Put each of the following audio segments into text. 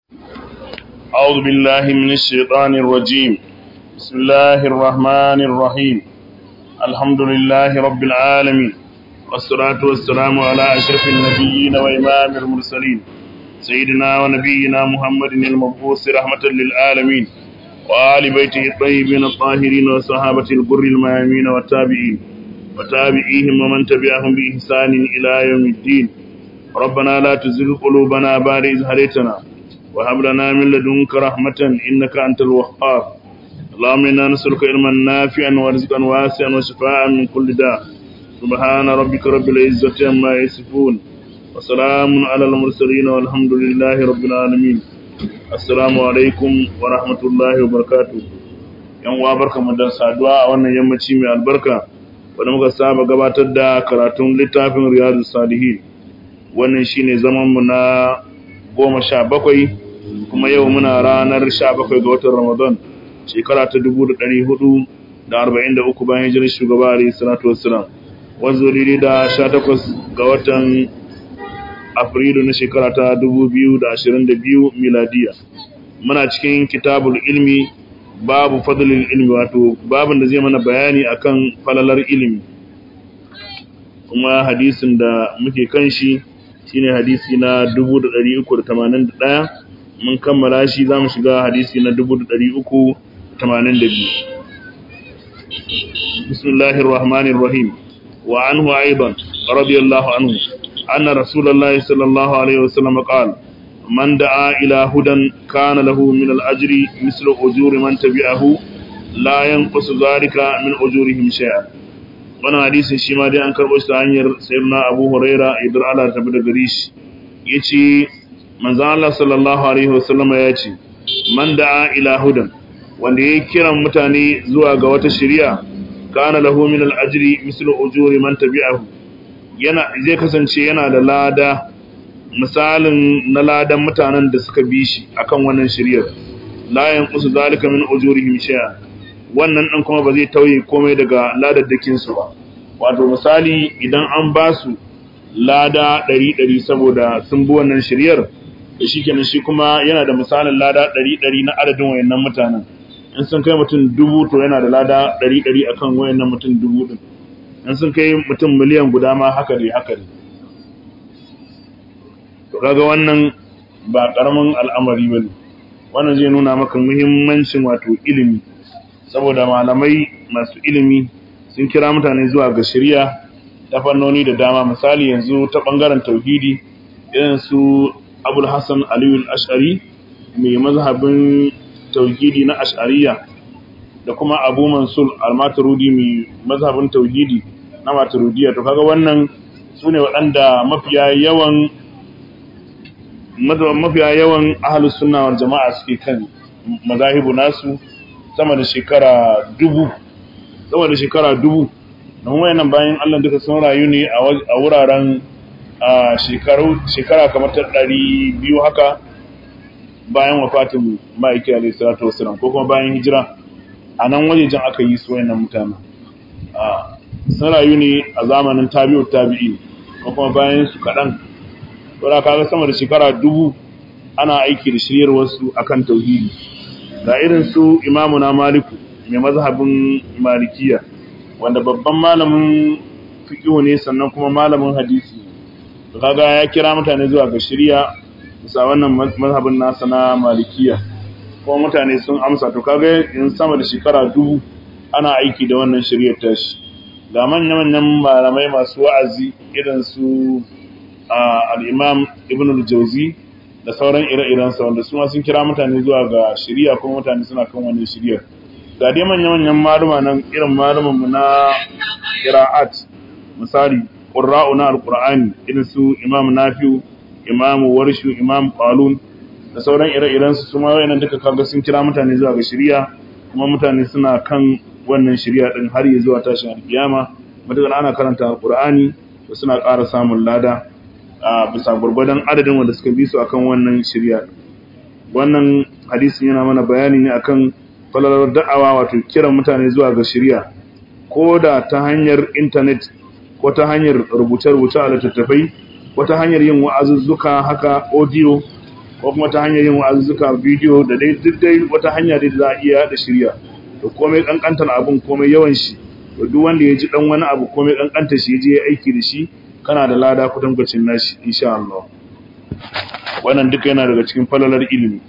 أعوذ بالله من الشيطان الرجيم بسم الله الرحمن الرحيم الحمد لله رب العالمين والصلاة والسلام على أشرف النبيين وإمام المرسلين سيدنا ونبينا محمد المبعوث رحمة للعالمين وآل بيته الطيبين الطاهرين وصحابة البر الميامين والتابعين وتابعيهم ومن تبعهم بإحسان إلى يوم الدين ربنا لا تزغ قلوبنا بعد إذ هديتنا وهب لنا من لدنك رحمة إنك أنت الوهاب اللهم إنا نسألك علما نافعا ورزقا واسعا وشفاء من كل داء سبحان ربك رب العزة عما يصفون وسلام على المرسلين والحمد لله رب العالمين السلام عليكم ورحمة الله وبركاته yan uwa barkamu da saduwa a wannan yammaci mai albarka wanda muka saba gabatar da karatun littafin riyadu salihin wannan shine zaman mu na goma sha bakwai kuma yau muna ranar sha bakwai ga watan ramadan shekara ta dubu da ɗari hudu da arba'in da uku bayan hijirar shugaba alayhi salatu wassalam wanzu daidai da sha takwas ga watan afrilu na shekara ta dubu biyu da ashirin da biyu miladiya muna cikin kitabul ilmi babu fadlil ilmi wato babin da zai mana bayani akan falalar ilimi kuma hadisin da muke kan shi shine hadisi na 381 mun kammala shi zamu shiga hadisi na 382 bismillahir rahmanir rahim wa anhu aidan radiyallahu anhu anna rasulullahi sallallahu alaihi wasallam qala man da'a ila hudan kana lahu min al-ajri mislu ujuri man tabi'ahu la yanqusu dhalika min ujurihim shay'an wannan hadisin shi ma dai an karɓo shi ta hanyar sayyidina Abu Huraira idan Allah ta bi da gare shi yace manzo Allah sallallahu alaihi wasallama ya ce man da'a ila hudan wanda ya kiran mutane zuwa ga wata shari'a kana lahu min al-ajri mislu ujuri man tabi'ahu yana zai kasance yana da lada misalin na ladan mutanen da suka bi shi akan wannan shari'ar la yanqusu zalika min ujurihim shay'a wannan ɗin kuma ba zai tauye komai daga ladaddakinsu ba wato misali idan an ba su lada ɗari-ɗari saboda sun bi wannan shiryar da shi kenan shi kuma yana da misalin lada ɗari-ɗari na adadin wayannan mutanen in sun kai mutum dubu to yana da lada ɗari-ɗari a kan wayannan mutum dubu ɗin in sun kai mutum miliyan guda ma haka ne haka ne to kaga wannan ba ƙaramin al'amari ba ne wannan zai nuna maka muhimmancin wato ilimi saboda malamai masu ilimi sun kira mutane zuwa ga shari'a ta fannoni da dama misali yanzu ta bangaren tauhidi irin su abul hassan aliyu ash'ari mai mazhabin tauhidi na ash'ariya da kuma abu mansur al-maturidi mai mazhabin tauhidi na maturidiyya to kaga wannan su ne waɗanda mafiya yawan mafiya yawan ahalus sunna wal jama'a suke kan mazahibu nasu sama da shekara dubu sama da shekara dubu don wayannan bayan Allah duka sun rayu ne a wuraren shekaru shekara kamar ta ɗari biyu haka bayan wafatin ma'aiki alaihi salatu wasalam ko kuma bayan hijira a nan wajejen aka yi su wayannan mutane sun rayu ne a zamanin tabi'u tabi'i ko kuma bayan su kaɗan saboda kaga sama da shekara dubu ana aiki da shiryar wasu akan tauhidi ga irin su imamu na maliku mai mazhabin malikiya wanda babban malamin fiqhu ne sannan kuma malamin hadisi to kaga ya kira mutane zuwa ga shari'a bisa wannan mazhabin nasa na malikiya kuma mutane sun amsa to kaga in sama da shekara dubu ana aiki da wannan shari'ar tashi ga manyan malamai masu wa'azi irin su al-imam ibn al-jawzi da sauran ire-irensa wanda su ma sun kira mutane zuwa ga shiriya kuma mutane suna kan wannan shiriyar ga dai manya-manyan maluma nan irin malumanmu na qira'at misali qurra'u na alqur'ani irin su imam nafi'u imam warshu imam qalun da sauran ire-irensu su ma wayannan duka kaga sun kira mutane zuwa ga shiriya kuma mutane suna kan wannan shiriya din har ya zuwa tashin alkiyama matakan ana karanta alqur'ani da suna ƙara samun lada a bisa gwargwadon adadin wanda suka bi su akan wannan shirya wannan hadisin yana mana bayani ne akan falalar da'awa wato kiran mutane zuwa ga shirya ko da ta hanyar intanet ko ta hanyar rubuce-rubuce a littattafai ko ta hanyar yin wa'azuzzuka haka audio ko kuma ta hanyar yin wa'azzuka bidiyo da dai duk dai wata hanya dai da za a iya da shirya to komai kankantar abun komai yawan shi to duk wanda ya ji dan wani abu komai kankantar shi ya je ya aiki da shi kana da lada kutankwacin nashi insha Allah wannan duka yana daga cikin falalar ilimi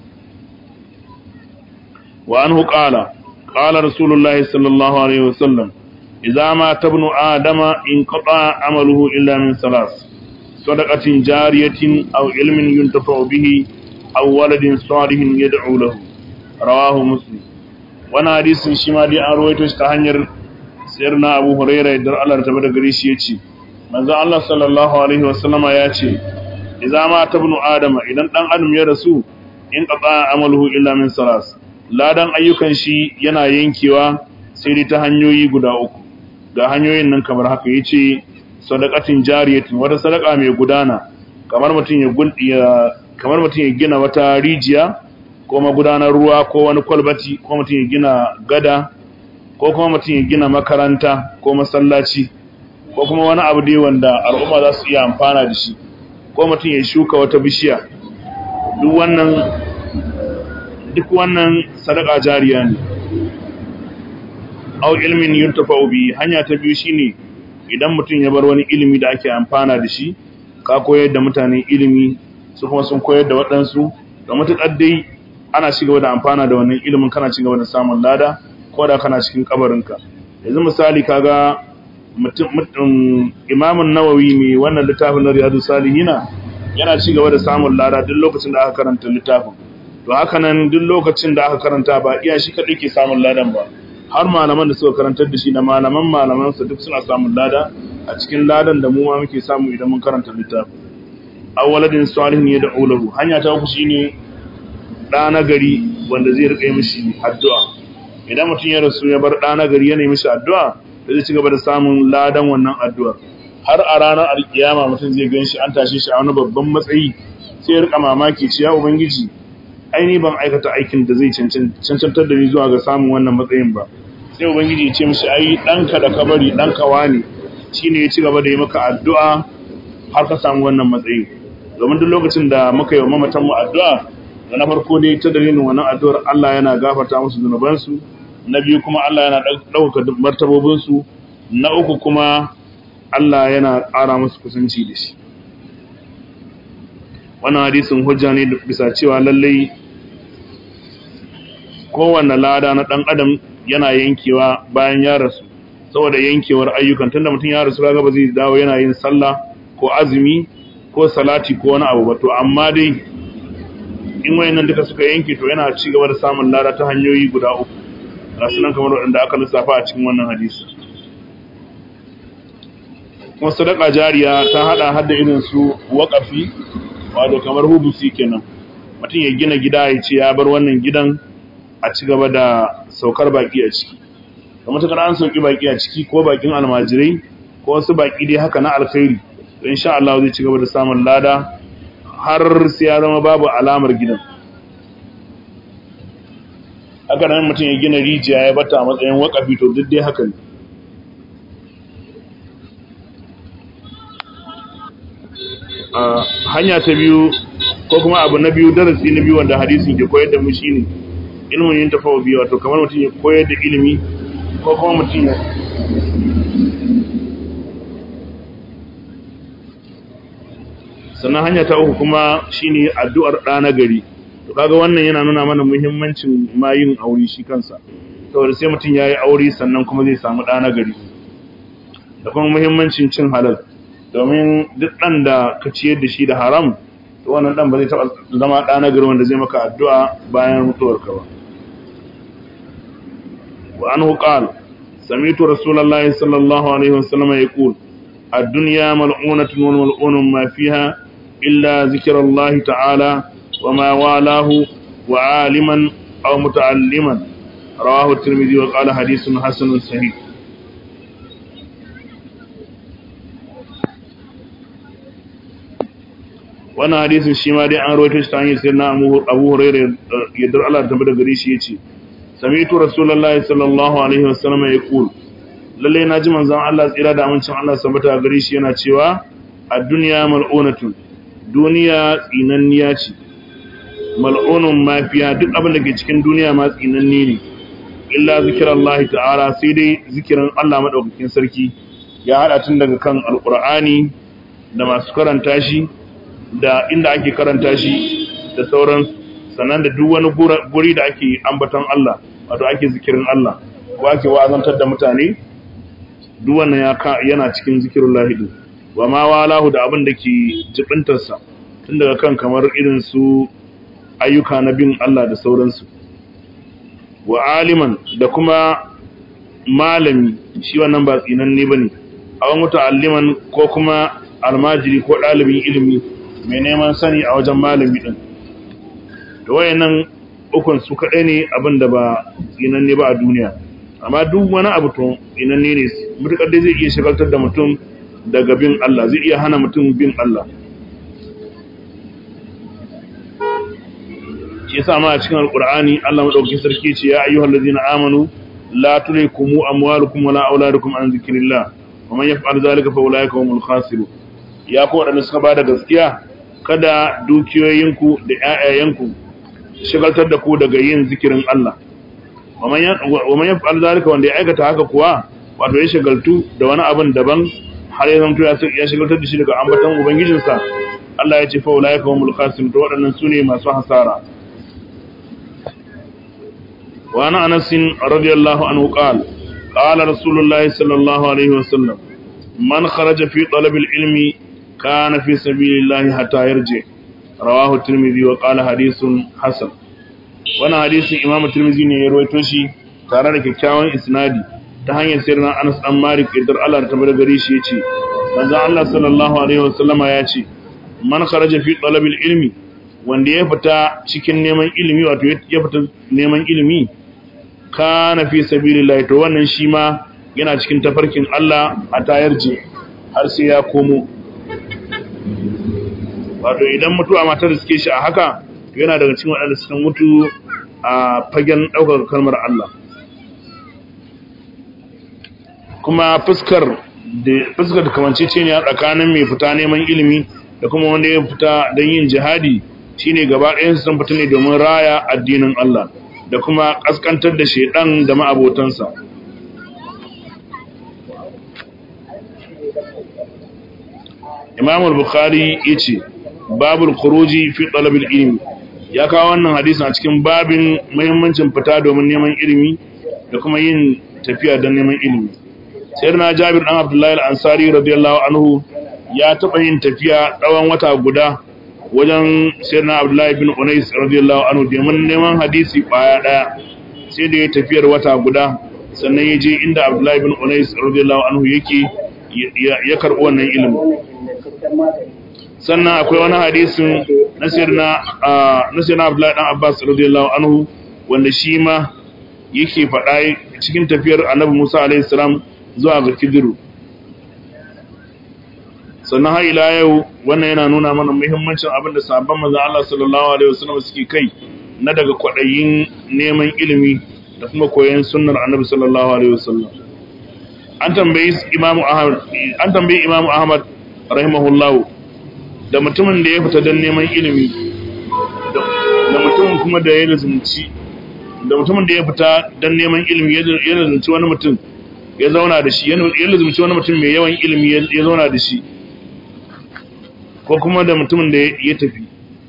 wa anhu qala qala rasulullahi sallallahu alaihi wasallam idza ma tabnu adama in qata amaluhu illa min salas sadaqatin jariyatin aw ilmin yuntafa'u bihi aw waladin salihin yad'u lahu rawahu muslim wannan hadisin shi ma dai an rawaito shi ta hanyar sayyidina Abu Hurairah da Allah ta bada gare shi yace manzo Allah sallallahu alaihi wasallama yace idza ma tabnu adama idan dan adam ya rasu in qata amaluhu illa min salas ladan ayyukan shi yana yankewa sai dai ta hanyoyi guda uku ga hanyoyin nan kamar haka yace sadaqatin jariyatin wata sadaka mai gudana kamar mutum ya kamar mutum ya gina wata rijiya ko magudanar ruwa ko wani kwalbati ko mutum ya gina gada ko kuma mutum ya gina makaranta ko masallaci ko kuma wani abu dai wanda al'umma za su iya amfana da shi ko mutum ya shuka wata bishiya duk wannan duk wannan sadaka jariya ne au ilmin yuntafa'u bi hanya ta biyu shine idan mutum ya bar wani ilimi da ake amfana da shi ka koyar da mutane ilimi su kuma sun koyar da waɗansu da matuƙar dai ana ci gaba da amfana da wannan ilimin kana ci gaba da samun lada ko da kana cikin kabarinka yanzu misali kaga mutum imamun nawawi mai wannan littafin na riyadu salihina yana ci gaba da samun lada duk lokacin da aka karanta littafin to haka nan duk lokacin da aka karanta ba iya shi kaɗai ke samun ladan ba har malaman da suka karantar da shi da malaman malamansa duk suna samun lada a cikin ladan da mu ma muke samu idan mun karanta littafin awwaladin salihin ya da ulahu hanya ta uku shine ɗa na gari wanda zai rika mishi addu'a idan mutum ya rasu ya bar ɗa na gari yana mishi addu'a da zai ci gaba da samun ladan wannan addu'ar har a ranar alkiyama mutum zai gan shi an tashe shi a wani babban matsayi sai ya rika mamaki ce ya ubangiji aini ban aikata aikin da zai cancantar da ni zuwa ga samun wannan matsayin ba sai ubangiji ya ce mishi ai ɗanka da kabari ɗanka wani shine ya ci gaba da yi maka addu'a har ka samu wannan matsayi domin duk lokacin da muka yi wa mamatan mu addu'a da na farko dai ta dalilin wannan addu'ar Allah yana gafarta musu zunubansu na biyu kuma Allah yana ɗaukaka martabobinsu na uku kuma Allah yana ƙara musu kusanci da shi wannan hadisin hujja ne bisa cewa lallai kowanne lada na ɗan adam yana yankewa bayan ya rasu saboda yankewar ayyukan tunda mutum ya rasu kaga ba zai dawo yana yin sallah ko azumi ko salati ko wani abu ba to amma dai in wayannan duka suka yanke to yana ci gaba da samun lada ta hanyoyi guda uku rasu nan kamar waɗanda aka lissafa a cikin wannan hadisi kuma sadaka jariya ta hada hada irin su waƙafi wato kamar hubusi kenan mutum ya gina gida ya ce ya bar wannan gidan a ci gaba da saukar baki a ciki da matakar an sauki baki a ciki ko bakin almajirai ko wasu baki dai haka na alkhairi to insha Allah zai ci gaba da samun lada har sai ya zama babu alamar gidan haka nan mutum ya gina rijiya ya bata a matsayin wakafi to duk dai haka ne hanya ta biyu ko kuma abu na biyu darasi na biyu wanda hadisin ke koyar da mu shine ilmin yin tafawa biyu wato kamar mutum ya koyar da ilimi ko kuma mutum ya sannan hanya ta uku kuma shine addu'ar ɗa na gari to kaga wannan yana nuna mana muhimmancin ma yin aure shi kansa saboda sai mutum yayi aure sannan kuma zai samu ɗa na gari da kuma muhimmancin cin halal domin duk ɗan da ka ciyar da shi da haram to wannan ɗan ba zai taɓa zama ɗa na gari wanda zai maka addu'a bayan mutuwarka ba wa anhu qala sami'tu rasulullahi sallallahu alaihi wasallam yaqul ad-dunya mal'unatun wa mal'unun ma fiha illa zikrullahi ta'ala wa ma walahu wa 'aliman aw muta'alliman rawahu at-tirmidhi wa qala hadithun hasanun sahih wannan hadisin shi ma dai an rawaito shi ta hanyar sirna Abu Hurairah yadda Allah ta bada gare shi yace sami'tu rasulullahi sallallahu alaihi wasallam yaqul lalle na ji manzon Allah tsira da amincin Allah sabata gare shi yana cewa ad-dunya mal'unatun duniya tsinanniya ce mal'unun mafiya duk abin da ke cikin duniya ma tsinanne ne illa zikirallahi ta'ala sai dai zikirin Allah madaukakin sarki ya hada tun daga kan alqur'ani da masu karanta shi da inda ake karanta shi da sauran sannan da duk wani guri da ake ambaton Allah wato ake zikirin Allah ko ake wa'azantar da mutane duk wannan yana cikin zikirullahi din wa ma walahu da abin da ke jibintarsa tun daga kan kamar irin su ayyuka na bin Allah da sauransu wa aliman da kuma malami shi wannan ba tsinanne ba ne a wani muta'alliman ko kuma almajiri ko ɗalibin ilimi mai neman sani a wajen malami ɗin da wayannan ukun su kaɗai ne abin da ba tsinanne ba a duniya amma duk wani abu to tsinanne ne mutuƙar dai zai iya shagaltar da mutum daga bin Allah zai iya hana mutum bin Allah shi yasa ma a cikin alqur'ani Allah madaukakin sarki ce ya ayyuhal ladina amanu la tulaikum amwalukum wala auladukum an zikrillah wa man yaf'al zalika fa ulaika humul khasirun ya ku wadanda suka bada gaskiya kada dukiyoyinku da ƴaƴayenku shigaltar da ku daga yin zikirin Allah wa man yaf'al zalika wanda ya aikata haka kuwa wato ya shigaltu da wani abin daban har ya zamto ya shigaltar da shi daga ambaton ubangijinsa Allah ya ce fa ulaika humul khasirun to waɗannan sune masu hasara وعن أنس رضي الله عنه قال قال رسول الله صلى الله عليه وسلم من خرج في طلب العلم كان في سبيل الله حتى يرجع رواه الترمذي وقال حديث حسن وانا حديث امام الترمذي ne ya rawaito shi tare da kyakkyawan isnadi ta hanyar sirrin Anas dan Malik idar Allah ta bar gare shi yace manzo Allah sallallahu alaihi wasallama yace man kharaja fi talab ilmi wanda ya fita cikin neman ilimi wato ya fita neman ilimi kana fi sabilillah to wannan shi ma yana cikin tafarkin Allah a tayar je har sai ya komo wato idan mutuwa matar suke shi a haka to yana daga cikin waɗanda suka mutu a fagen ɗaukar kalmar Allah kuma fuskar da fuskar da kamancece ne a tsakanin mai fita neman ilimi da kuma wanda ya fita don yin jihadi shine gaba ɗayan sun fita ne domin raya addinin Allah da kuma ƙasƙantar da shaidan da ma'abotansa Imam al-Bukhari yace babul khuruji fi talabil ilmi ya kawo wannan hadisin a cikin babin muhimmancin fita domin neman ilimi da kuma yin tafiya don neman ilimi sayyidina Jabir dan Abdullah al-Ansari radiyallahu anhu ya taɓa yin tafiya tsawon wata guda wajen sayyidina Abdullah bin Unais radiyallahu anhu domin neman hadisi baya daya sai da ya tafiyar wata guda sannan ya je inda Abdullah bin Unais radiyallahu anhu yake ya karɓi wannan ilimi sannan akwai wani hadisin na sayyidina na sayyidina Abdullah dan Abbas radiyallahu anhu wanda shi ma yake faɗa cikin tafiyar Annabi Musa alaihi salam zuwa ga Kidiru sannan har ila yau wannan yana nuna mana muhimmancin abin da sahabban manzon Allah sallallahu alaihi wasallam suke kai na daga kwadayin neman ilimi da kuma koyon sunnar Annabi sallallahu alaihi wasallam an tambayi Imam Ahmad an tambayi Imam Ahmad rahimahullah da mutumin da ya fita don neman ilimi da mutumin kuma da ya lazumci da mutumin da ya fita don neman ilimi ya lazumci wani mutum ya zauna da shi ya lazumci wani mutum mai yawan ilimi ya zauna da shi ko kuma da mutumin da ya tafi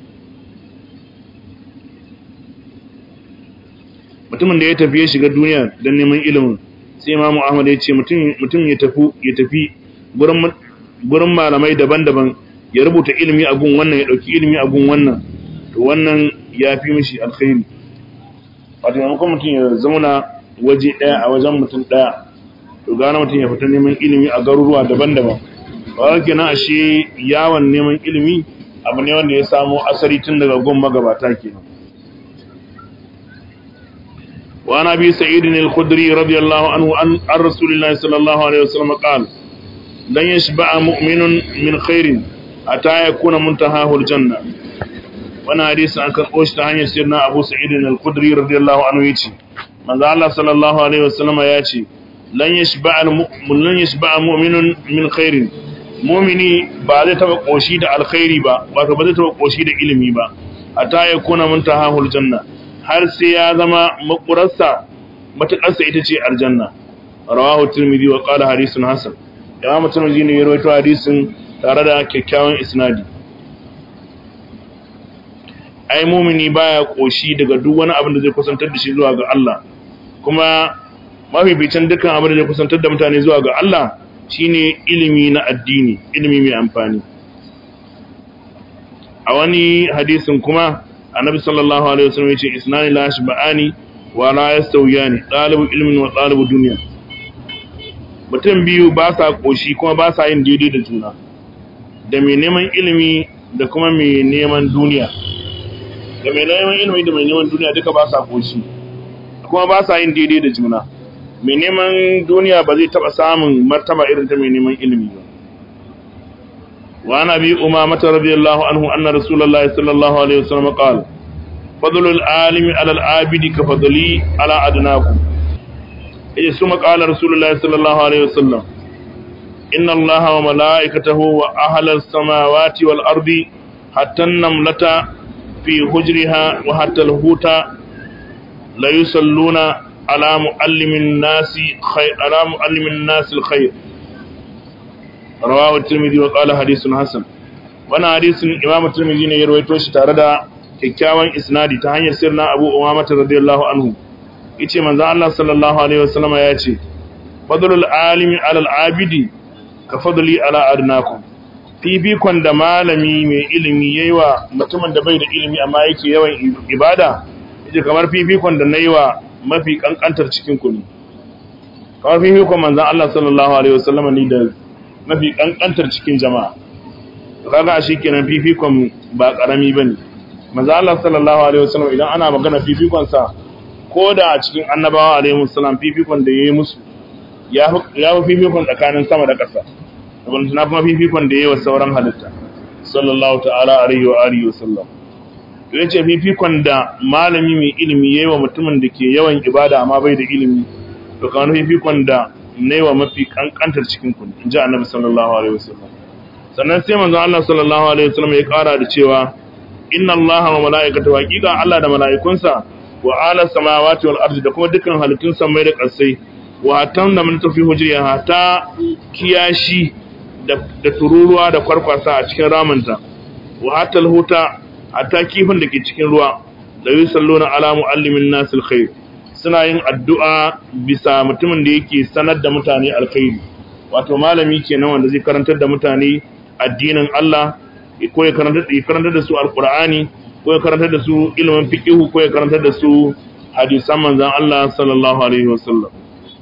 mutumin da ya tafi ya shiga duniya don neman ilimin sai imamu ahmad ya ce mutum ya tafi ya tafi gurin malamai daban-daban ya rubuta ilimi a gun wannan ya ɗauki ilimi a gun wannan to wannan ya fi mishi alkhairi wato maimakon mutum ya zauna waje ɗaya a wajen mutum ɗaya to gane mutum ya fita neman ilimi a garuruwa daban-daban ba kenan ashe yawon neman ilimi abu ne wanda ya samo asali tun daga gun magabata kenan wa ana bi sa'id al-khudri radiyallahu anhu an rasulillahi sallallahu alaihi wasallam qala lan yashba'a mu'minun min khairin ata yakuna muntahahu al-janna wannan hadisi an karɓo shi ta hanyar sirna Abu Sa'id al-Khudri radiyallahu anhu yace manzo Allah sallallahu alaihi wasallam ya ce lan yashba'a lan yashba'a mu'minun min khairin mumini ba zai taba koshi da alkhairi ba wato ba zai taba koshi da ilimi ba hatta yakuna muntahahul janna har sai ya zama makurarsa matakarsa ita ce aljanna rawahu tirmidhi wa qala hadithun hasan imam tirmidhi ne ya rawaito hadisin tare da kyakkyawan isnadi ai mumini baya koshi daga duk wani abin da zai kusantar da shi zuwa ga Allah kuma mafificin dukkan abin da zai kusantar da mutane zuwa ga Allah shine ilimi na addini ilimi mai amfani a wani hadisin kuma annabi sallallahu alaihi wasallam yace isnani la shba'ani wa la yastawiyani talibu ilmin wa talibu dunya mutum biyu ba sa koshi kuma ba sa yin daidai da juna da mai neman ilimi da kuma mai neman duniya da mai neman ilimi da mai neman duniya duka ba sa koshi kuma ba sa yin daidai da juna mai neman duniya ba zai taba samun martaba irin ta mai neman ilimi ba wa ana bi umamata radiyallahu anhu anna rasulullahi sallallahu alaihi wasallam qala fadlul alimi ala al-abidi ka fadli ala adnakum إذ ثم قال رسول الله صلى الله عليه وسلم إن الله وملائكته وأهل السماوات والأرض حتى النملة في حجرها وحتى الهوت لا يصلون على معلم الناس خير على معلم الناس الخير رواه الترمذي وقال حديث حسن وانا حديث امام الترمذي ne ya rawaito shi tare da kyakkyawan isnadi ta hanyar sirna Abu Umama radiyallahu anhu yace manzo Allah sallallahu alaihi wasallama ya ce fadlul alimi alal abidi ka fadli ala adnakum fifikon da malami mai ilimi yayi wa mutumin da bai da ilimi amma yake yawan ibada yace kamar fifikon da nayi wa mafi kankantar cikin ku ne kamar fifikon manzo Allah sallallahu alaihi wasallama ni da mafi kankantar cikin jama'a kaga shi kenan fifikon ba karami bane manzo Allah sallallahu alaihi wasallam idan ana magana fifikon sa ko da a cikin annabawa alaihi salam fifikon da ya yi musu ya fi fifikon tsakanin sama da ƙasa abin na kuma fifikon da ya yi wa sauran halitta sallallahu ta'ala alaihi wa alihi wa sallam ya ce fifikon da malami mai ilimi ya yi wa mutumin da ke yawan ibada amma bai da ilimi to kamar fifikon da na yi wa mafi kankantar cikin kun in ji annabi sallallahu alaihi wa sallam sannan sai manzon Allah sallallahu alaihi wa sallam ya kara da cewa inna Allah wa mala'ikatahu haqiqa Allah da mala'ikunsa wa ala samawati wal ardi da kuma dukkan halittun samai da ƙasai wa tan da mun tafi hujriya hata kiyashi da da tururuwa da kwarkwasa a cikin ramanta wa hatal huta hata kifin da ke cikin ruwa da yusalluna ala muallimin nas alkhair suna yin addu'a bisa mutumin da yake sanar da mutane alkhairi wato malami kenan wanda zai karantar da mutane addinin Allah ko ya karantar da su alqur'ani ko ya karantar da su ilimin fiqihu ko ya karantar da su hadisan manzon Allah sallallahu alaihi wasallam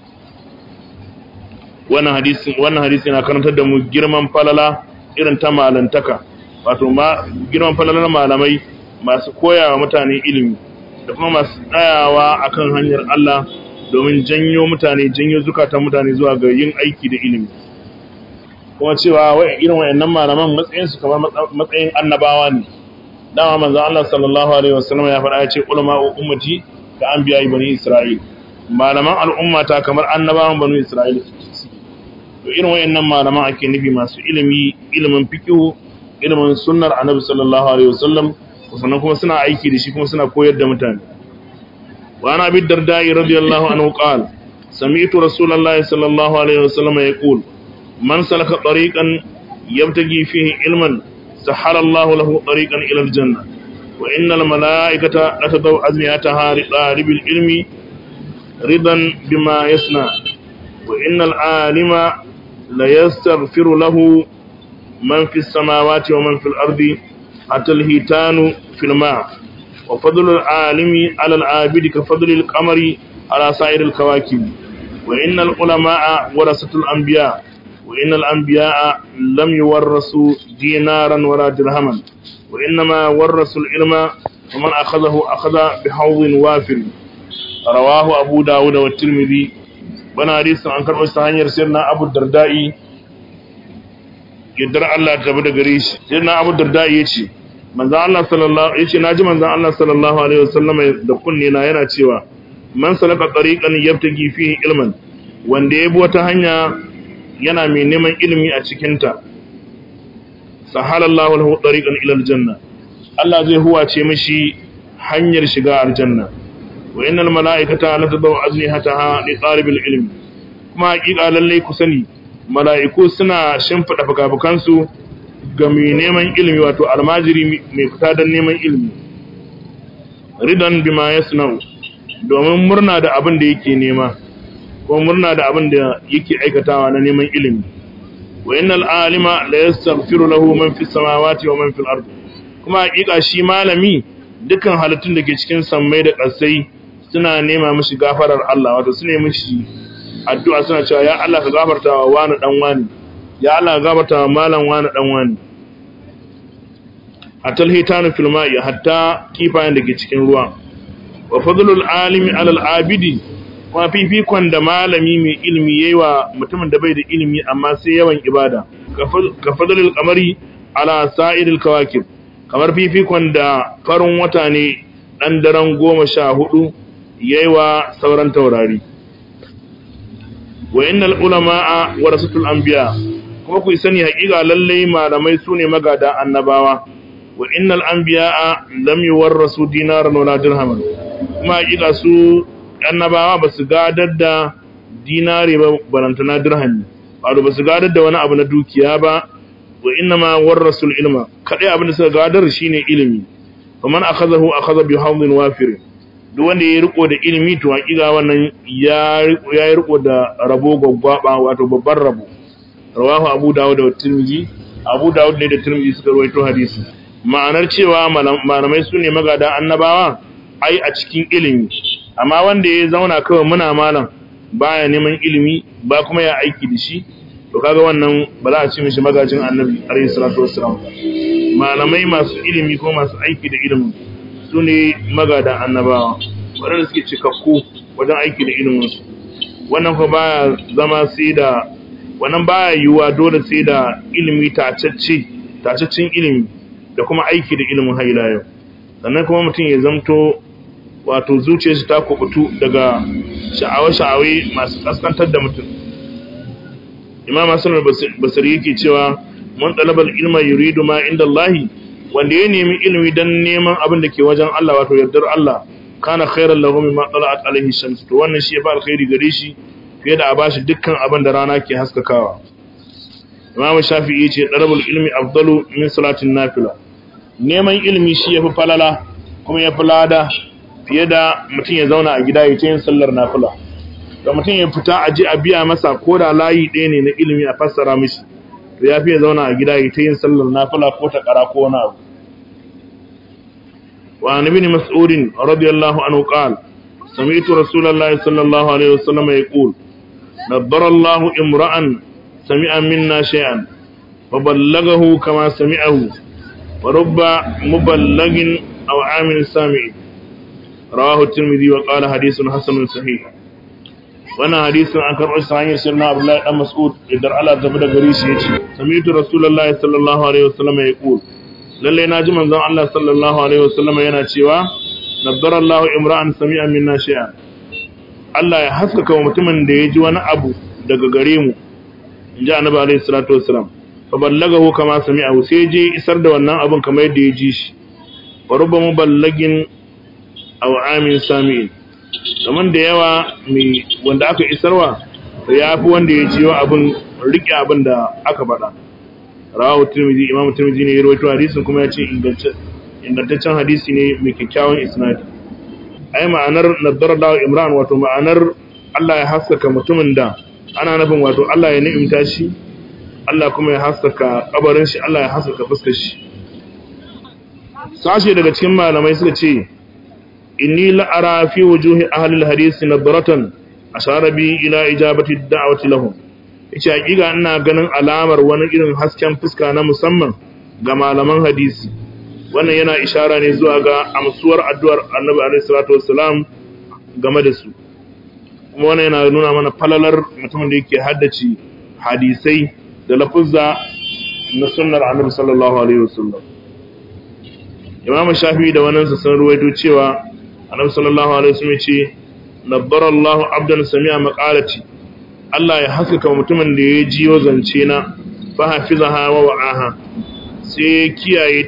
wannan hadisi wannan hadisi yana karantar da mu girman falala irin ta malantaka wato ma girman falalar malamai masu koyawa mutane ilimi da kuma masu tsayawa akan hanyar Allah domin janyo mutane janyo zukatan mutane zuwa ga yin aiki da ilimi kuma cewa irin wayannan malaman matsayinsu kamar matsayin annabawa ne dama manzon Allah sallallahu alaihi wasallam ya faɗa ya ce ulama ummati ka anbiya bani Isra'il malaman al'umma ta kamar annabawan bani Isra'il to irin wayannan malaman ake nufi masu ilimi ilimin fiqh ilimin sunnar annabi sallallahu alaihi wasallam sannan kuma suna aiki da shi kuma suna koyar da mutane wa ana bi dardai radiyallahu anhu qala sami'tu rasulullahi sallallahu alaihi wasallam yaqul man salaka tariqan yabtagi fihi ilman سحر الله له طريقا إلى الجنة وإن الملائكة لتضع أزميتها لطالب العلم رضا بما يصنع وإن العالم ليستغفر له من في السماوات ومن في الأرض حتى الهيتان في الماء وفضل العالم على العابد كفضل القمر على سائر الكواكب وإن العلماء ورثة الأنبياء وإن الأنبياء لم يورثوا دينارا ولا درهما وإنما ورثوا العلم ومن أخذه أخذ بحوض وافر رواه أبو داود والترمذي بنا حديث عن كرب استهانير سيدنا أبو الدرداء يدر الله تبدا غريش سيدنا أبو الدرداء يشي manzan Allah sallallahu yace naji manzan Allah sallallahu alaihi wasallam da kunne na yana cewa man salaka tariqan yabtagi fihi ilman wanda ya bi wata hanya yana mai neman ilimi a cikinta sahalallahu lahu tariqan ila aljanna Allah zai huwace mishi hanyar shiga aljanna wa innal mala'ikata la tadaw ajnihataha li talibil ilmi kuma hakika lalle ku sani mala'iku suna shimfida fukafukansu ga mai neman ilimi wato almajiri mai fita don neman ilimi ridan bima yasna'u domin murna da abin da yake nema ko murna da abin da yake aikatawa na neman ilimi wa innal alima la yastaghfiru lahu man fis samawati wa man fil ardi kuma hakika shi malami dukan halittun da ke cikin sammai da ƙasai suna nema mishi gafarar Allah wato su ne mishi addu'a suna cewa ya Allah ka gafarta wa wani dan wani ya Allah ka gafarta wa malam wani dan wani hatta hitanu fil ma'i hatta kifayen da ke cikin ruwa wa fadlul alimi alal abidi kuma fifikon da malami mai ilimi yayi wa mutumin da bai da ilimi amma sai yawan ibada ka fadlul qamari ala sa'iril kawakib kamar fifikon da farin wata ne dan daren goma sha hudu yayi wa sauran taurari wa innal ulama'a warasatul anbiya kuma ku sani haƙiƙa lalle malamai sune magada annabawa wa innal anbiya'a lam yuwarrasu dinaran wala dirhaman kuma haƙiƙa su annabawa ba su gadar da dinare ba barantana dirhami wato ba su gadar da wani abu na dukiya ba wa inna ma warrasul ilma kadai abin da suka gadar shine ilimi faman akhazahu akhadha bi hawdin wafir duk wanda ya riko da ilimi to hakika wannan ya ya riko da rabo gwaggwaba wato babban rabo rawahu abu dawud da tirmidhi abu dawud ne da tirmidhi suka rawaito hadisi ma'anar cewa malamai su ne magada annabawa ai a cikin ilimi amma wanda ya zauna kawai muna malam baya neman ilimi ba kuma ya aiki da shi to kaga wannan ba za a ci mishi magajin annabi alayhi salatu wassalam malamai masu ilimi ko masu aiki da ilimin su ne magadan annabawa waɗanda suke cikakku wajen aiki da ilimin su wannan kuma baya zama sai da wannan baya yiwuwa dole sai da ilimi tacacce tacaccen ilimi da kuma aiki da ilimin haila yau sannan kuma mutum ya zamto wato zuciyarsa ta kubutu daga sha'awa-sha'awai masu kaskantar da mutum imam hassan basari yake cewa man talabal ilma yuridu ma inda Allahi wanda ya nemi ilimi dan neman abin da ke wajen Allah wato yardar Allah kana khairan lahu mimma tala'at alaihi shams to wannan shi ya fa alkhairi gare shi fiye da a bashi dukkan abin da rana ke haskakawa imam shafi'i ce talabul ilmi afdalu min salatin nafila neman ilimi shi yafi falala kuma yafi lada fiye da mutum ya zauna a gida ya ta yin sallar nafila da mutum ya fita a ji a biya masa ko da layi ɗaya ne na ilimi a fassara mishi to ya fi ya zauna a gida ya ta yin sallar nafila ko ta ƙara ko wani abu wa an ibn mas'ud radiyallahu anhu qala sami'tu rasulullahi sallallahu alaihi wasallam yaqul nabbara Allah imra'an sami'a minna shay'an wa ballagahu kama sami'ahu wa rubba muballighin aw amin sami'in rawahu tirmidhi wa qala hadithun hasanun sahih wannan hadisin an karɓo shi hanyar sirna abdullahi dan mas'ud idan Allah ta da gari shi yace sami'tu rasulullahi sallallahu alaihi wasallam yaqul lalle na ji manzon Allah sallallahu alaihi wasallam yana cewa nabbara Allah imra'an sami'a minna shay'an Allah ya haskaka wa mutumin da ya ji wani abu daga gare mu inji annabi alaihi salatu wassalam fa ballagahu kama sami'ahu sai je isar da wannan abun kamar yadda ya ji shi wa rubba muballagin aw amin sami'in kamar da yawa mai wanda aka isarwa ya fi wanda ya ciyo abin rike abin da aka faɗa rawahu tirmidhi imamu tirmidhi ne ya rawaito hadisin kuma ya ce ingantaccen hadisi ne mai kyakkyawan isnadi ai ma'anar nadar da imran wato ma'anar Allah ya haskaka mutumin da ana nufin wato Allah ya ni'imta shi Allah kuma ya haskaka kabarin shi Allah ya haskaka fuskar shi sashe daga cikin malamai suka ce inni la'ara fi wujuhi ahlil hadisi nadratan ashara bi ila ijabati da'wati lahum yace hakika ina ganin alamar wani irin hasken fuska na musamman ga malaman hadisi wannan yana ishara ne zuwa ga amsuwar addu'ar Annabi alaihi salatu wassalam game da su kuma wannan yana nuna mana falalar mutumin da yake haddace hadisai da lafuzza na sunnar Annabi sallallahu alaihi wasallam Imam Shafi'i da wannan sun ruwaito cewa annabi sallallahu alaihi wasallam ce nabbarallahu abdan sami'a maqalati Allah ya haskaka mutumin da ya jiyo zance na fa hafizaha wa wa'aha sai kiyaye ta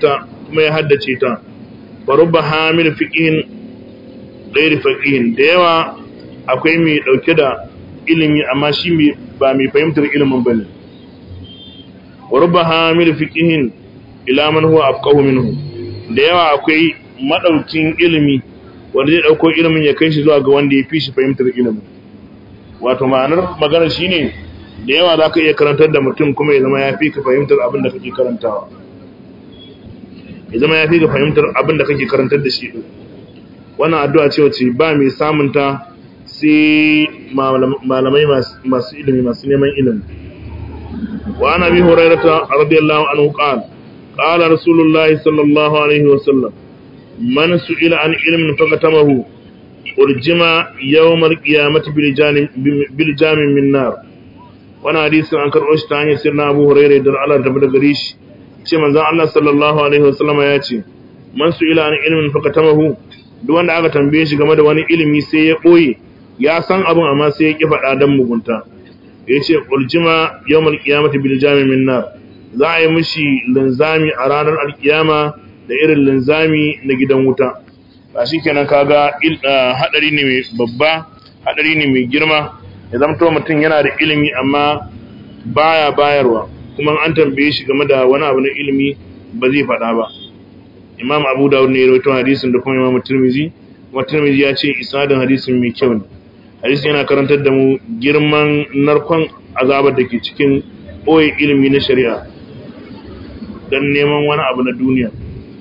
kuma ya haddace ta farubba hamil fiqihin ghairi faqihin da yawa akwai mai dauke da ilimi amma shi ba mai fahimtar ilimin bane warubba hamil fiqihin ila man huwa afqahu minhu da yawa akwai madaukin ilimi wanda zai dauko ilimin ya kai shi zuwa ga wanda ya fi shi fahimtar ilimin wato ma'anar magana shine da yawa zaka iya karantar da mutum kuma ya zama ya fi ka fahimtar abin da kake karantawa ya zama ya fi ka fahimtar abin da kake karantar da shi din wannan addu'a ce wace ba mai samun ta sai malamai masu ilimi masu neman ilimi wa ana bi hurairata radiyallahu anhu qala qala rasulullahi sallallahu alaihi wa sallam man su'ila an ilmin fakatamahu urjima yawmal qiyamati bil janim bil jamin min nar wannan hadisi an karɓo shi ta hanyar sirna Abu Hurairah da Allah ta bada gare shi ce manzon Allah sallallahu alaihi wasallam ya ce man su'ila an ilmin fakatamahu duk wanda aka tambaye shi game da wani ilimi sai ya ɓoye ya san abin amma sai ya ƙi faɗa don mugunta ya ce uljima yawmal qiyamati bil jami min nar za a yi mishi linzami a ranar alkiyama da irin linzami na gidan wuta ba shikenan kaga hadari ne mai babba hadari ne mai girma ya zamto mutum yana da ilimi amma baya bayarwa kuma an tambaye shi game da wani abu na ilimi ba zai faɗa ba imam abu dawud ne ya rawaito hadisin da kuma imam tirmizi kuma tirmizi ya ce isnadin hadisin mai kyau ne hadisin yana karantar da mu girman narkon azabar da ke cikin ɓoye ilimi na shari'a don neman wani abu na duniya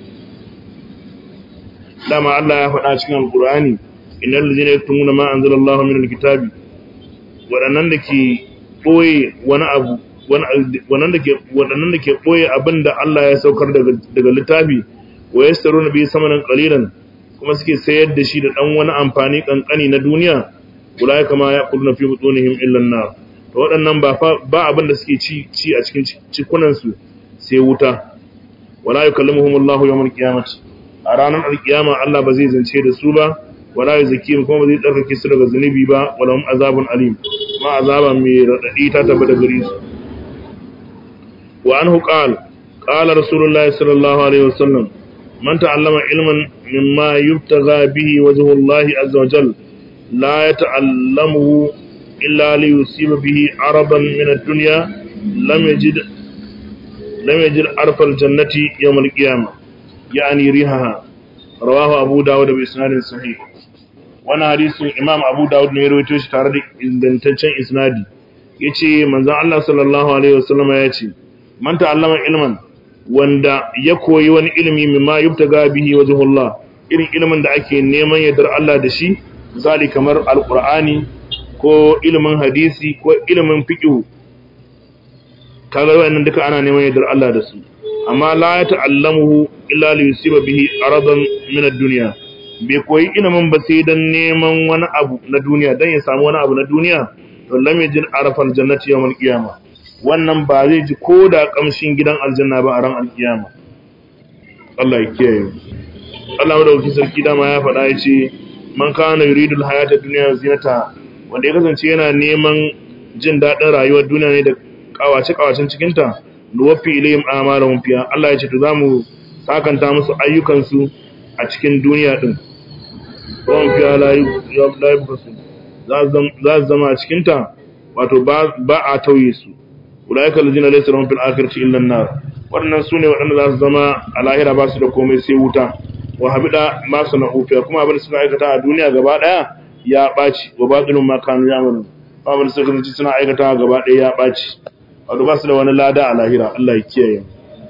dama Allah ya faɗa cikin alƙur'ani innal ladzina yaktumuna ma anzalallahu minal kitabi waɗannan da ke ɓoye wani abu waɗannan da ke waɗannan da ke ɓoye abin da Allah ya saukar daga daga littafi wa yastaruna bi samanan qalilan kuma suke sayar da shi da dan wani amfani kankani na duniya ulai kama ya kulna fi butunihim illa an-nar to waɗannan ba ba abin da suke ci ci a cikin cikunan su sai wuta wala yukallimuhum Allahu yawmal qiyamati a ranar alkiyama Allah ba zai zance da su ba wala yuzakihim kuma ba zai tsarkake su daga zunubi ba wala hum azabun alim ma azaba mai radadi ta tabbata gare su wa anhu qala qala rasulullahi sallallahu alaihi wasallam من تعلم علما مما يبتغى به وجه الله عز وجل لا يتعلمه إلا ليصيب به عربا من الدنيا لم يجد لم يجد عرف الجنة يوم القيامة يعني ريحها رواه أبو داود بإسناد صحيح وانا حديث إمام أبو داود نيرويتو shi tare da ingantaccen isnadi yace manzon Allah sallallahu alaihi wasallam yace man ta'allama ilman wanda ya koyi wani ilimi mimma yubtaga bihi wajhullah irin ilimin da ake neman yardar Allah da shi misali kamar alqur'ani ko ilimin hadisi ko ilimin fiqh kaga wannan duka ana neman yardar Allah da su amma la ya ta'allamuhu illa li yusiba bihi aradan min ad-dunya bai koyi ilimin ba sai dan neman wani abu na duniya dan ya samu wani abu na duniya to lam yajid arafal jannati yawmal qiyamah wannan ba zai ji ko da kamshin gidan aljanna ba a ran alkiyama Allah ya kiyaye Allah madaukakin sarki dama ya faɗa ya ce man kana yuridul hayata dunya zinata wanda ya kasance yana neman jin daɗin rayuwar duniya ne da kawace kawacen cikin ta nuwaffi ilayhim amalahum fiha Allah ya ce to zamu sakanta musu ayyukan su a cikin duniya din wan fiha la yubqasu za su zama a cikin ta wato ba a tauye su ulaika allazina laysa lahum fil akhirati illa an-nar wannan sune wadanda za su zama a lahira ba su da komai sai wuta wa habida ma sana'u fi kuma abin da suka aikata a duniya gaba daya ya baci wa batilun ma kanu ya'malun abin da suka ci suna aikata gaba daya ya baci wato ba su da wani lada a lahira Allah ya kiyaye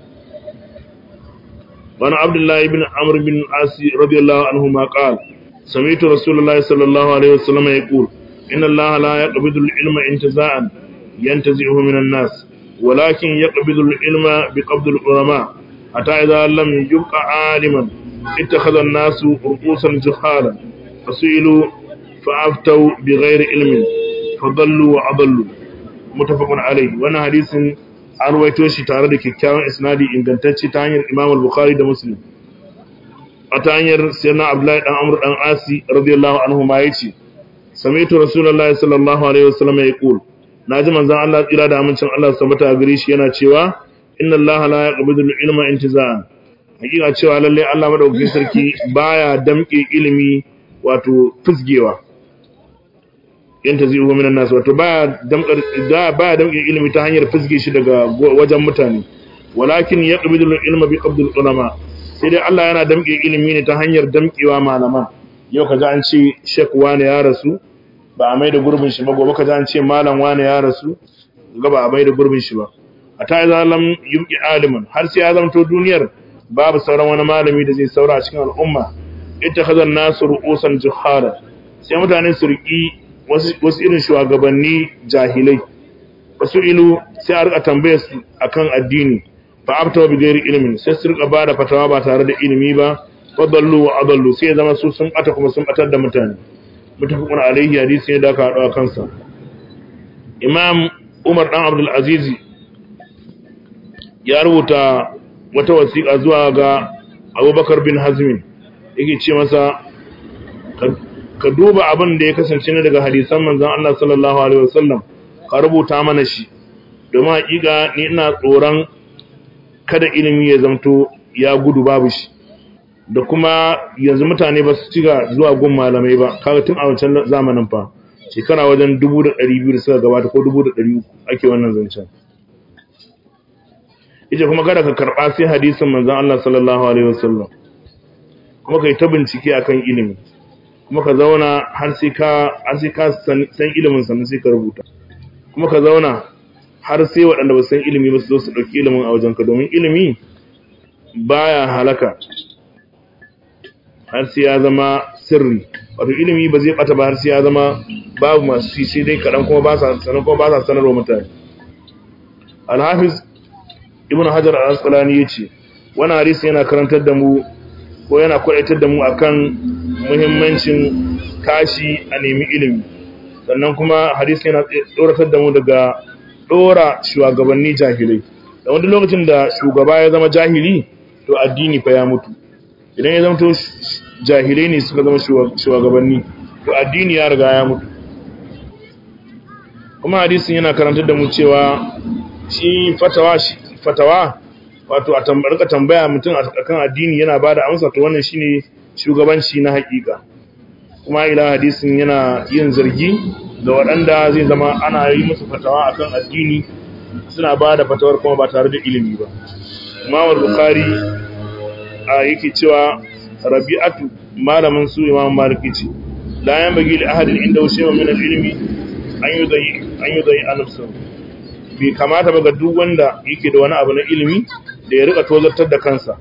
wani abdullahi ibn amr bin asi radiyallahu anhu ma qala sami'tu rasulullahi sallallahu alaihi wasallam yaqul inna allaha la yaqbidu al-ilma intiza'an ينتزعه من الناس ولكن يقبض العلم بقبض العلماء حتى إذا لم يبقى عالما اتخذ الناس رؤوسا جهالا فسئلوا فأفتوا بغير علم فضلوا وأضلوا متفق عليه وانا حديث an ruwaito shi tare da kyakkyawan isnadi ingantacce ta hanyar Imam al-Bukhari da Muslim a ta hanyar sayyidina Abdullahi dan Amr dan Asi radiyallahu anhu ma yace sami'tu Rasulullahi sallallahu alaihi wasallam yaqul naji manzon Allah tsira da amincin Allah su tabbata gare shi yana cewa inna Allah la yaqbidu al-ilma intiza'an hakika cewa lalle Allah madaukakin sarki baya damke ilimi wato fusgewa yanta zai uwa minan nasu wato baya damkar da baya damke ilimi ta hanyar fusge shi daga wajen mutane walakin yaqbidu ilma bi qabdil ulama sai dai Allah yana damke ilimi ne ta hanyar damkewa malaman yau kaga an ce shek wane ya rasu ba a mai da gurbin shi ba gobe kaga an ce malam wane ya rasu ga ba a mai da gurbin shi ba a ta zalam yubqi aliman har sai ya zamto duniyar babu sauran wani malami da zai saura a cikin al'umma ittakhadha an-nasu ru'usan juhala sai mutane su riki wasu irin shugabanni jahilai wasu ilu sai a rika tambaye su akan addini fa abta bi ghairi ilmin sai su rika bada fatawa ba tare da ilimi ba fadallu wa adallu sai zama su sun bata kuma sun batar da mutane mutafaqun alaihi hadisi ne da aka hado kansa imam umar dan abdul aziz ya rubuta wata wasiƙa zuwa ga abubakar bin hazmin yake ce masa ka duba abin da ya kasance ne daga hadisan manzan Allah sallallahu Alaihi wasallam ka rubuta mana shi domin haƙiƙa ni ina tsoron kada ilimi ya zamto ya gudu babu shi da kuma yanzu mutane ba su ciga zuwa gun malamai ba kaga tun a wancan zamanin fa shekara wajen dubu da ɗari biyu da suka gabata ko dubu da ɗari uku ake wannan zancen ita kuma kada ka karɓa sai hadisin manzan Allah sallallahu alaihi wasallam kuma kai ta bincike akan ilimi kuma ka zauna har sai ka har sai ka san ilimin sannan sai ka rubuta kuma ka zauna har sai waɗanda ba san ilimi ba su zo su ɗauki ilimin a wajenka domin ilimi baya halaka har sai ya zama sirri wato ilimi ba zai bata ba har sai ya zama babu masu shi sai dai kaɗan kuma ba sa sanar kuma ba sa sanarwa mutane alhafiz ibn hajar al-asqalani yace wannan hadisi yana karantar da mu ko yana kwaitar da mu akan muhimmancin tashi a nemi ilimi sannan kuma hadisi yana tsoratar da mu daga dora shugabanni jahilai da wani lokacin da shugaba ya zama jahili to addini fa ya mutu idan ya zama to jahilai ne suka zama shugabanni to addini ya riga ya mutu kuma hadisin yana karantar da mu cewa shi fatawa shi fatawa wato a tambarka tambaya mutum akan addini yana bada amsa to wannan shine shugabanci na hakika kuma ila hadisin yana yin zargi ga waɗanda zai zama ana yi musu fatawa akan addini suna bada fatawar kuma ba tare da ilimi ba Imam Bukhari a yake cewa Rabi'atu malamin su Imam Malik ce la yan bagi li ahadin inda shay'un min al-ilmi an yudayi an yudayi an-nafsahu bai kamata ba ga duk wanda yake da wani abu na ilimi da ya rika tozartar da kansa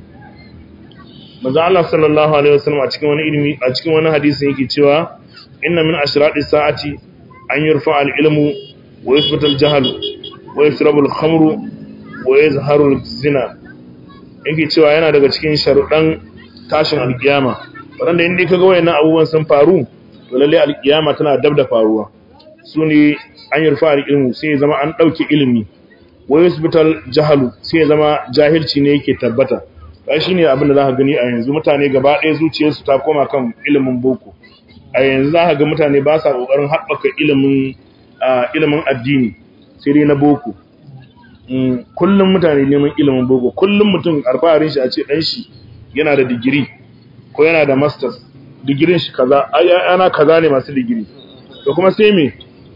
manzo Allah sallallahu alaihi wasallam a cikin wani ilimi a cikin wani hadisi yake cewa inna min ashrati sa'ati an yurfa al-ilmu wa yuthbata al-jahl wa yashrabu al-khamru wa yazharu al-zina yake cewa yana daga cikin sharuɗan tashin al-kiyama wanda inda kaga wayannan abubuwan sun faru to lalle al-kiyama tana dab da faruwa sune an yurfa al-ilmu sai zama an dauke ilimi wa yusbital jahalu sai zama jahilci ne yake tabbata kai shine abin da zaka gani a yanzu mutane gaba ɗaya zuciyarsu ta koma kan ilimin boko a yanzu zaka ga mutane ba sa kokarin haɓaka ilimin ilimin addini sai dai na boko kullum mutane neman ilimin boko kullum mutum alfaharin shi a ce dan shi yana da digiri ko yana da masters digirin shi kaza ana kaza ne masu digiri to kuma sai me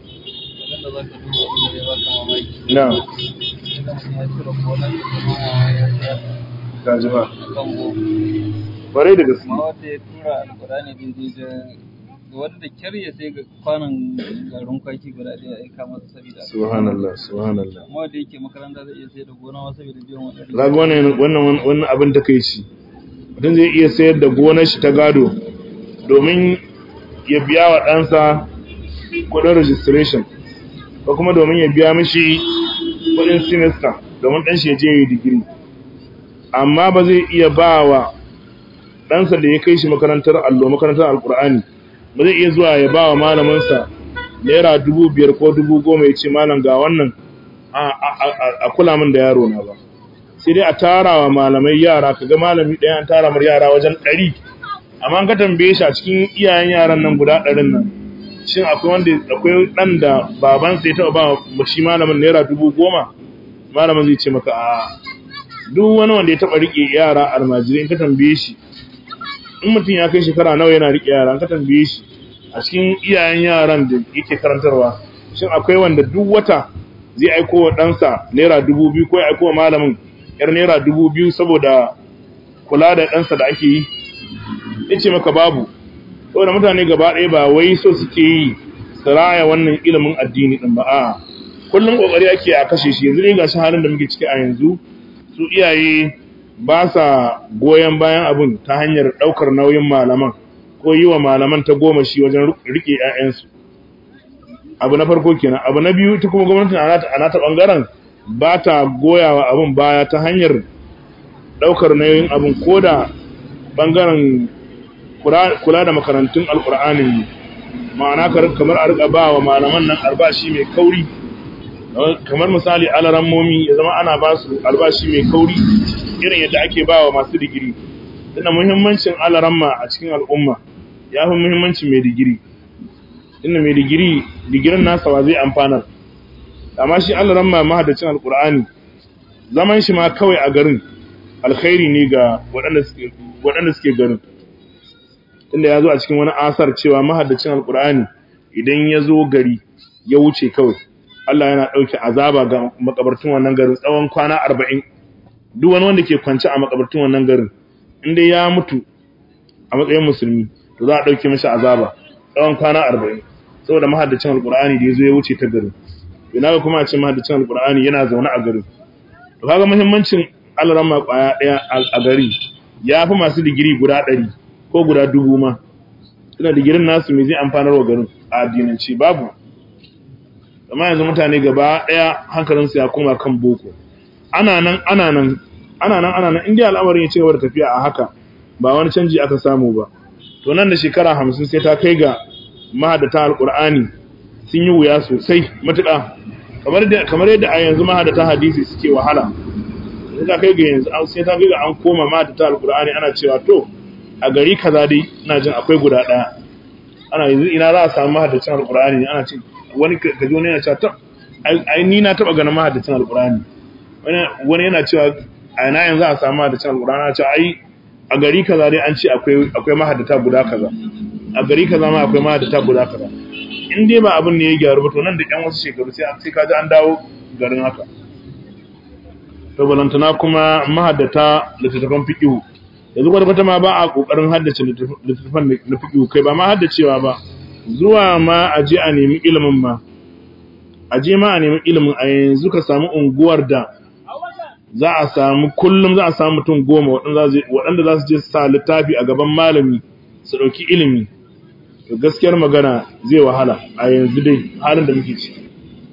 na gaji ba bare da gaske wanda ya tura alkurani daidai da wanda kyar ya sai kwanan garin kwaki guda ɗaya aika masa saboda subhanallah subhanallah amma wanda yake makaranta zai iya sai da gona ma saboda biyan wannan zaga wannan wannan wannan abin da kai shi mutum zai iya sayar da gonar shi ta gado domin ya biya wa ɗansa kuɗin registration ko kuma domin ya biya mishi kuɗin semester domin ɗan shi ya je ya yi digiri amma ba zai iya ba wa ɗansa da ya kai shi makarantar allo makarantar alkur'ani ba zai iya zuwa ya ba wa malaminsa naira dubu biyar ko dubu goma ya ce malam ga wannan a kula min da yaro na ba sai dai a tara wa malamai yara kaga malami ɗaya an tara mar yara wajen ɗari amma an ka tambaye shi a cikin iyayen yaran nan guda ɗarin nan shin akwai wanda akwai ɗan da babansa ya taɓa ba shi malamin naira dubu goma malamin zai ce maka a duk wani wanda ya taba rike yara almajirai in ka tambaye shi in mutum ya kai shekara nawa yana rike yara in ka tambaye shi a cikin iyayen yaran da yake karantarwa shin akwai wanda duk wata zai aiko wa ɗansa naira dubu biyu ko ya aiko wa malamin yar naira dubu biyu saboda kula da ɗansa da ake yi ya ce maka babu saboda mutane gaba ɗaya ba wai so suke yi su raya wannan ilimin addini ɗin ba a kullum ƙoƙari ake a kashe shi yanzu ne ga shi halin da muke ciki a yanzu su iyaye ba sa goyon bayan abin ta hanyar ɗaukar nauyin malaman ko yi wa malaman ta goma shi wajen riƙe 'ya'yansu abu na farko kenan abu na biyu ta kuma gwamnatin a nata ɓangaren ba ta goyawa abin baya ta hanyar ɗaukar nauyin abin ko da ɓangaren kula da makarantun alƙur'anin ma'ana kamar a riƙa ba wa malaman nan albashi mai kauri kamar misali alarammomi ya zama ana ba su albashi mai kauri irin yadda ake ba wa masu digiri tunda muhimmancin alaramma a cikin al'umma ya fi muhimmancin mai digiri inda mai digiri digirin nasa wa zai amfanar amma shi alaramma mahaddacin alkur'ani zaman shi ma kawai a garin alkhairi ne ga waɗanda suke garin inda ya zo a cikin wani asar cewa mahaddacin alkur'ani idan ya zo gari ya wuce kawai Allah yana ɗauke azaba ga makabartun wannan garin tsawon kwana arba'in duk wani wanda ke kwance a makabartun wannan garin inda ya mutu a matsayin musulmi to za a ɗauke mashi azaba tsawon kwana arba'in saboda mahaddacin alkur'ani da ya zo ya wuce ta garin ina ga kuma a ce mahaddacin alkur'ani yana zaune a garin to kaga muhimmancin alarama kwaya ɗaya a gari ya fi masu digiri guda ɗari ko guda dubu ma suna digirin nasu me zai amfanar wa garin a addinance babu amma yanzu mutane gaba ɗaya hankalinsu ya koma kan boko ana nan ana nan ana nan ana nan inda al'amarin ya ci gaba da tafiya a haka ba wani canji aka samu ba to nan da shekara hamsin sai ta kai ga mahadata alƙur'ani sun yi wuya sosai matuƙa kamar yadda a yanzu mahadata hadisi suke wahala sai ta kai ga yanzu sai ta kai ga an koma mahadata alƙur'ani ana cewa to a gari kaza dai ina jin akwai guda ɗaya ana yanzu ina za a samu mahadacin alƙur'ani ana ce wani kaji wani yana cewa ta ai ni na taɓa ganin mahadacin alƙur'ani wani yana cewa a ina yanzu a samu mahadacin alƙur'ani ana cewa ai a gari kaza dai an ce akwai akwai mahadata guda kaza a gari kaza ma akwai mahadata guda kaza in dai ba abin ne ya gyaru ba to nan da ƴan wasu shekaru sai sai ka ji an dawo garin haka to balantana kuma mahadata littattafan fiqhu yanzu kwata ma ba a kokarin haddace littattafan na fiqhu kai ba ma haddacewa ba zuwa ma a je a nemi ilimin ma a je ma a nemi ilimin a yanzu ka samu unguwar da za a samu kullum za a samu mutum goma waɗanda za su je sa littafi a gaban malami su ɗauki ilimi to gaskiyar magana zai wahala a yanzu dai halin da muke ciki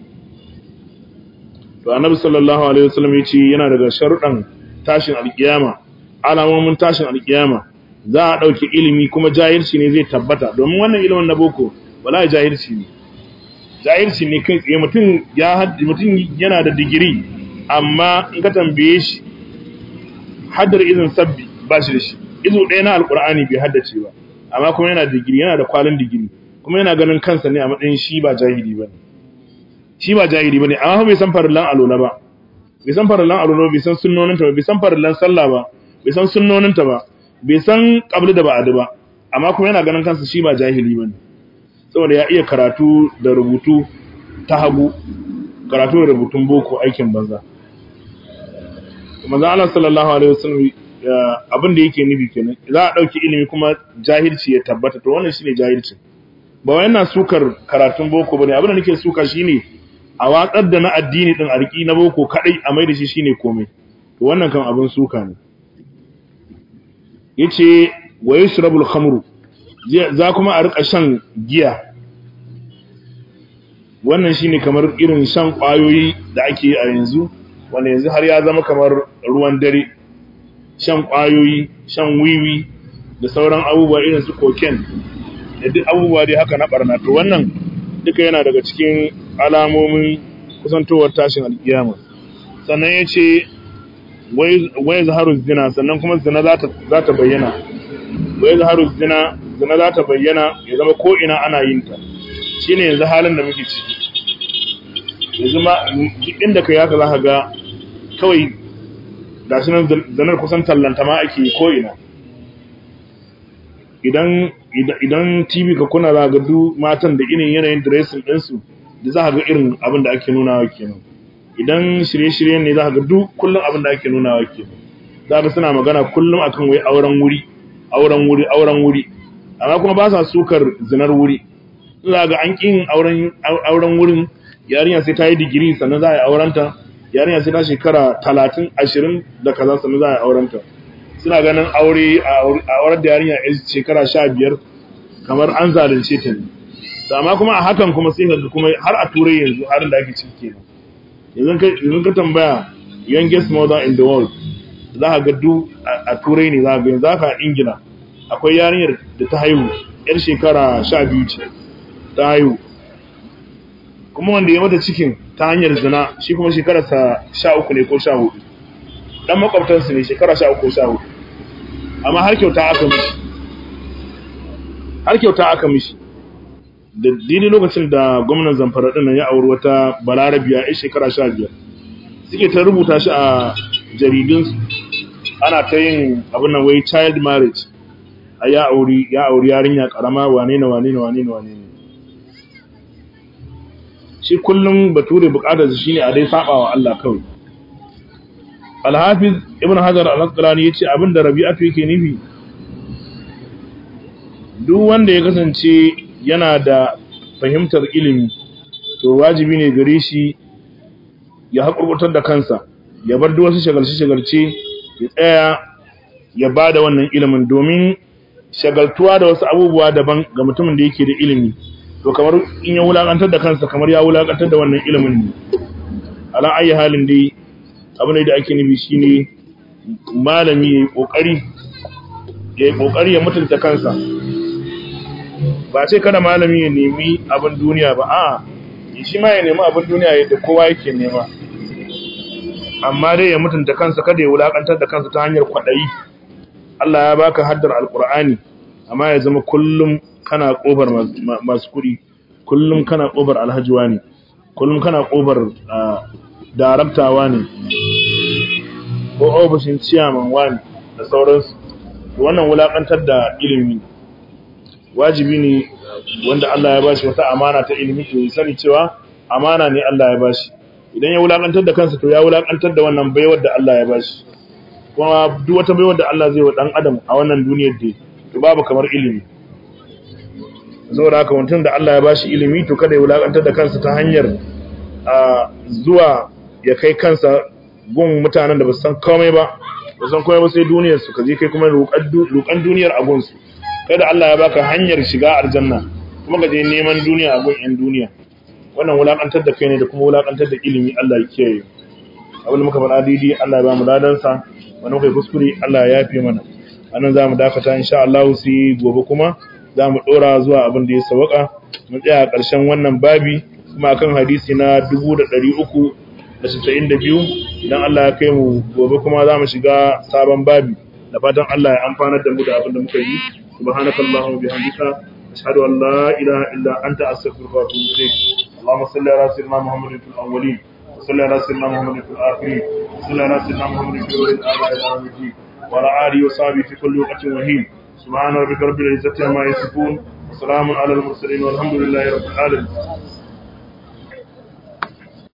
to annabi sallallahu alaihi wasallam ya ce yana daga sharuɗan tashin alkiyama alamomin tashin alkiyama za a ɗauki ilimi kuma jahilci ne zai tabbata domin wannan ilimin na boko wala jahilci ne jahilci ne kai tsaye mutum ya mutum yana da digiri amma in ka tambaye shi haddar izin sabbi ba shi da shi izu ɗaya na alkur'ani bai haddace ba amma kuma yana digiri yana da kwalin digiri kuma yana ganin kansa ne a matsayin shi ba jahili ba shi ba jahili ba ne amma bai san farillan alola ba bai san farillan alola bai san sunnoninta ba bai san farillan sallah ba bai san sunnoninta ba bai san qabli da ba'adi ba amma kuma yana ganin kansa shi ba jahili ba ne saboda ya iya karatu da rubutu ta hagu karatu da rubutun boko aikin banza manzo Allah sallallahu alaihi wasallam abin da yake nufi kenan za a dauki ilimi kuma jahilci ya tabbata to wannan shine jahilci ba wai yana sukar karatun boko bane abin da nake suka shine a watsar da na addini din arki na boko kadai a mai da shi shine komai to wannan kan abin suka ne yace wa yashrabul khamru za kuma a rika shan giya wannan shine kamar irin shan kwayoyi da ake a yanzu wanda yanzu har ya zama kamar ruwan dare shan kwayoyi shan wiwi da sauran abubuwa irin su cocaine da duk abubuwa dai haka na barna to wannan duka yana daga cikin alamomin kusantowar tashin alkiyama sannan ya ce wai zaharu zina sannan kuma zina za ta bayyana wai zaharu zina zina za ta bayyana ya zama ko ina ana yin ta shine yanzu halin da muke ciki yanzu ma duk inda kai haka zaka ga kawai ga shi nan zanar kusan tallanta ma ake ko ina idan idan TV ka kuna za ga duk matan da irin yanayin dressing ɗinsu da za ga irin abin da ake nunawa kenan idan shirye-shirye ne za ga duk kullum abin da ake nunawa kenan za ga suna magana kullum akan wai auren wuri auren wuri auren wuri amma kuma ba sa sukar zinar wuri za ga an kin auren auren wurin yarinya sai ta yi digiri sannan za a yi aurenta yarinya sai ta shekara talatin ashirin da kaza sannan za a yi aurenta suna ganin aure a auren da yarinya a shekara sha biyar kamar an zalunce ta ne amma kuma a hakan kuma sai ga kuma har a turai yanzu harin da ake ciki kenan yanzu ka tambaya youngest mother in the world za ka ga duk a turai ne za ka ga yanzu haka a ingila akwai yarinyar da ta haihu yar shekara sha biyu ce ta haihu kuma wanda ya mata cikin ta hanyar zina shi kuma shekararsa sha uku ne ko sha hudu dan makwabtansu ne shekara sha uku ko sha hudu amma har kyauta aka mishi har kyauta aka mishi da daidai lokacin da gwamnan zamfara ɗin ya auri wata balarabiya ya shekara sha biyar suke ta rubuta shi a jaridunsu ana ta yin abin nan wai child marriage a ya auri ya auri yarinya karama wane ne wane ne wane ne wane ne shi kullum bature bukatar shi ne a dai saba wa Allah kawai Al-Hafiz Ibn Hajar Al-Asqalani yace abin da Rabi'atu yake nufi duk wanda ya kasance yana da fahimtar ilimi to wajibi ne gare shi ya haƙurƙutar da kansa ya bar duk wasu shagalce-shagalce ya tsaya ya ba da wannan ilimin domin shagaltuwa da wasu abubuwa daban ga mutumin da yake da ilimi to kamar in ya wulaƙantar da kansa kamar ya wulaƙantar da wannan ilimin ne ala ayi halin dai abin da ake nufi shine malami ya yi ƙoƙari ya yi ƙoƙari ya mutunta kansa ba ce kada malami ya nemi abin duniya ba a shi ma ya nemi abin duniya yadda kowa yake nema amma dai ya mutunta kansa kada ya wulakantar da kansa ta hanyar kwaɗayi Allah ya baka haddar alkur'ani amma ya zama kullum kana ƙofar masu kuɗi kullum kana ƙofar alhajiwa ne kullum kana ƙofar daraktawa ne ko ofishin ciyaman wani da sauransu wannan wulakantar da ilimi wajibi ne wanda Allah ya bashi wata amana ta ilimi to ya sani cewa amana ne Allah ya bashi idan ya wulakantar da kansa to ya wulakantar da wannan baiwar da Allah ya bashi kuma duk wata baiwar da Allah zai wa dan adam a wannan duniyar da to babu kamar ilimi saboda haka mutum da Allah ya bashi ilimi to kada ya wulakantar da kansa ta hanyar zuwa ya kai kansa gun mutanen da ba san komai ba ba san komai ba sai duniyar su kaje kai kuma roƙan duniyar a gunsu kada Allah ya baka hanyar shiga aljanna kuma ka je neman duniya a gun yan duniya wannan wulakantar da kai ne da kuma wulakantar da ilimi Allah ya kiyaye abin da muka faɗa daidai Allah ya ba mu ladan sa wani muka kuskure Allah ya yafe mana anan zamu dakata insha Allah sai gobe kuma zamu dora zuwa abin da ya sawaka mu tsaya a ƙarshen wannan babi kuma akan hadisi na 392 idan Allah ya kai mu gobe kuma zamu shiga sabon babi da fatan Allah ya amfanar da mu da abin da muka yi سبحانك اللهم وبحمدك أشهد أن لا إله إلا أنت أستغفرك وأتوب إليك اللهم صل على سيدنا محمد في الأولين وصل على سيدنا محمد في الآخرين وصل على سيدنا محمد في أولي الآباء إلى يوم الدين وعلى آله وصحبه في كل وقت وهين سبحان ربك رب العزة عما يصفون وسلام على المرسلين والحمد لله رب العالمين